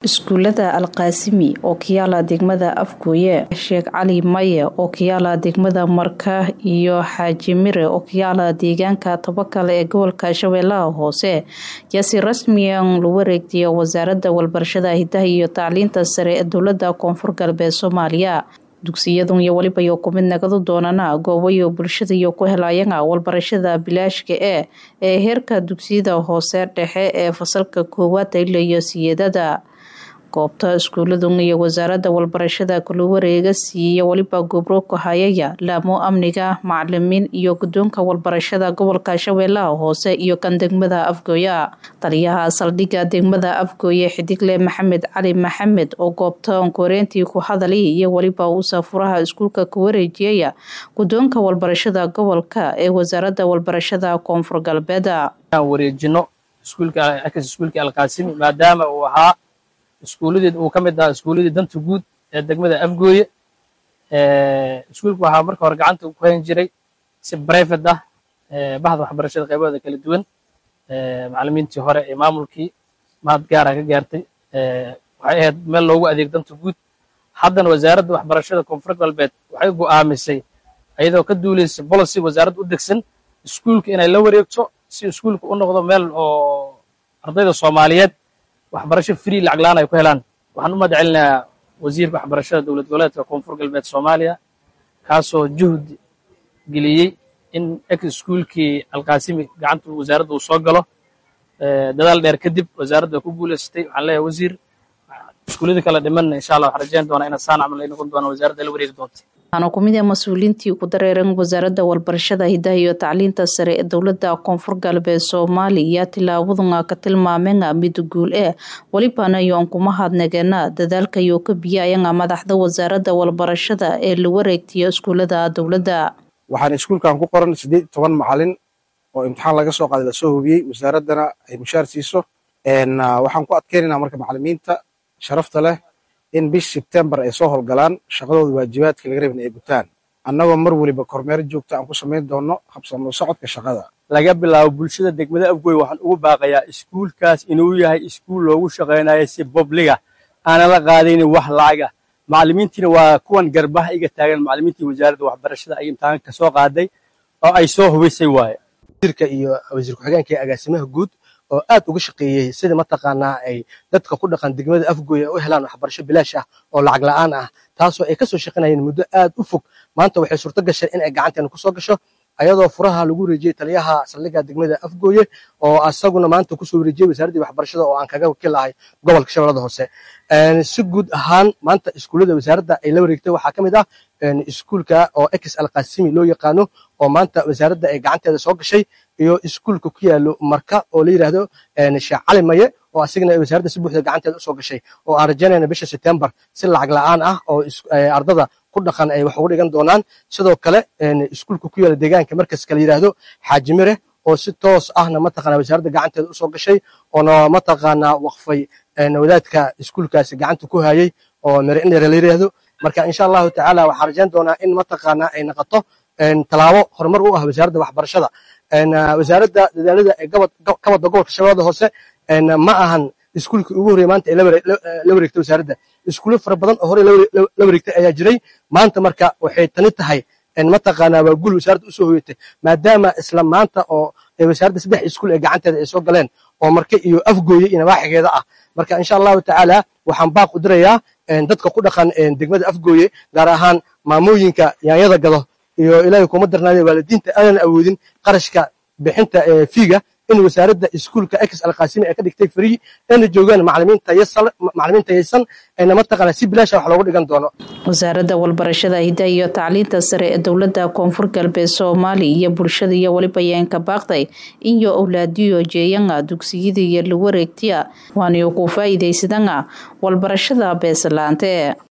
iskuulada alqaasimi oo kayaala degmada afgooye sheekh cali maye oo kayaala degmada marka iyo xaaji mire oo kayaala deegaanka tabakale ee gobolka shabeellaha hoose yaa si rasmiyan lagu wareegtaya wasaaradda walbarashada hidaha iyo tacliinta sare ee dowlada koonfur galbeed soomaaliya dugsiyadun iyo weliba iyo kumid nagadu doonana goobayo bulshada iyo ku helayaga walbarashada bilaashka e ee heerka dugsiyada hoose dhexe ee fasalka koowaad ila iyo siyeedada goobta iskuuladun iyo wasaaradda walbarashada kula wareega siiya weliba gobro kahayaya laamo amniga macalimiin iyo guddoonka walbarashada gobolka shabeellaha hoose iyo kan degmada afgooya taliyaha saldhigga degmada afgooye xidigle maxamed cali maxamed oo goobta onkoreentii ku hadalay iyo weliba uu saafuraha iskuulka ku wareejiyaya guddoonka walbarashada gobolka ee wasaaradda walbarashada koonfur galbeed wareejino iskuulka alqaasimi maadaama uu ahaa iskuuladii uu ka mid ahaa iskuuladii danta guud ee degmada afgooye iskuulka waxaa marka hore gacanta ku hayn jiray si brivate ah bahda waxbarashada qaybahooda kala duwan macalimiintii hore ee maamulkii mahad gaara ka gaartay waxay ahayd meel loogu adeeg danta guud haddana wasaaradda waxbarashada koonfur galbeed waxay go'aamisay iyadoo ka duulaysa policy wasaaradda u degsan iskuulka inay la wareegto si iskuulka u noqdo meel oo ardayda soomaaliyeed waxbarasho free lacag laan ay ku helaan waxaan u mahad celinayaa wasiirka waxbarashada dowlad goboleedka koonfur galbeed soomaaliya kaasoo juhd geliyey in ex iskuulkii alqaasimi gacanta wasaaradda uu soo galo dadaal dheer kadib wasaaradda ku guulaysatay waxaan leeyahay wasiir iskuuladii kala dhimanna insha allah waxaan rajayn doonaa ina saan camal ay noqon doonaan wasaaradda la wareegi doonta waxaana ku mid ah mas-uuliintii ku dareeran wasaaradda walbarashada hidaha iyo tacliinta sare ee dowlada koonfur galbeed soomaaliya tilaabaduna ka tilmaamena mid guul eh welibana iyo an kuma hadnageena dadaalka iyo ka biyaayana madaxda wasaaradda walbarashada ee la wareegtiya iskuulada dowladda waxaan iskuulkan ku qoran siddeed iyo toban macalin oo imtixaan laga soo qaaday lasoo hubiyey wasaaraddana ay mushaar siiso waxaan ku adkeynaynaa marka macalimiinta sharafta leh in bish sebtembar ay soo howlgalaan shaqadooda waajibaadka laga rabin ay gutaan annagoo mar weliba kormeer joogta aan ku samayn doonno habsamo socodka shaqada laga bilaabo bulshada degmada afgoy waxaan ugu baaqayaa iskuulkaas inuu yahay iskuul loogu shaqaynayo si bobliga aanan la qaadaynin wax lacaga macalimiintiina waa kuwan garbaha iga taagan macalimiintii wasaaradda waxbarashada ay imtixaanka ka soo qaaday oo ay soo hubisay waaye wasiirka iyo wasiir ku-xigeenka iyo agaasimaha guud oo aad uga shaqeeyey sida mataqaanaa ay dadka ku dhaqan degmada afgooy ay u helaan waxbarasho bilaash ah oo lacag la'aan ah taasoo ay ka soo shaqaynayeen muddo aad u fog maanta waxay suurto gashay in ay gacanteena ku soo gasho ayadoo furaha lagu wareejiyey taliyaha saldhigga degmada afgooye oo asaguna maanta kusoo wareejiyey wasaaraddii waxbarashada oo aan kaga wakiilahay gobolka shabeellada hoose si guud ahaan maanta iskuullada wasaaradda ay la wareegtay waxaa ka mid ah iskuulka oo ex alqasimi loo yaqaano oo maanta wasaaradda ay gacanteeda soo gashay iyo iskuulka ku yaalo marka oo la yidhaahdo sheekh cali maye oo asigana ay wasaaradda si buuxda gacanteeda usoo gashay oo aan rajaynayna bisha sebtembar si lacag la'aan ah oo ardada ku dhaqan ay wax ugu dhigan doonaan sidoo kale iskuulka ku yaala deegaanka markaska la yidhaahdo xaaji mire oo si toos ahna mataqaanaa wasaaradda gacanteeda usoo gashay oona mataqaanaa waqfay wadaadka iskuulkaasi gacanta ku hayay oo mire indhere la yidhaahdo marka insha allahu tacaala waxaan rajayn doonaa in mataqaanaa ay noqoto tallaabo horumar u ah wasaaradda waxbarashada wasaaradda dadaalada ee ka wadda gobolka shabeellada hoose ma ahan iskuulkii ugu horreya maanta ay la wareegtay wasaaradda iskuulo fara badan oo horey la wareegtay ayaa jiray maanta marka waxay tani tahay mataqaanaa waa guul wasaaradda usoo hoyatay maadaama isla maanta oo wasaaradda saddex iskuul ee gacanteeda ay soo galeen oo marka iyo afgooye iyo nawaaxigeeda ah marka insha allahu tacaala waxaan baaq u dirayaa dadka ku dhaqan degmada afgooye gaar ahaan maamooyinka yaanyada gado iyo ilaahay kuma darnaade waalidiinta aanan awoodin qarashka bixinta fiiga in wasaaradda iskuulka ex alqaasimi ay ka dhigtay free ayna joogaan macalimiin tayaysan ayna mataqaana si bilaasha wax loogu dhigan doono wasaaradda walbarashada hidaha iyo tacliinta sare ee dowlada koonfur galbeed soomaaliya iyo bulshada iyo weliba yeenka baaqday iyo owlaadiyo jeeyanga dugsiyada iyo la wareegtiya waaniyo ku faa'iidaysadanga walbarashada beesalaante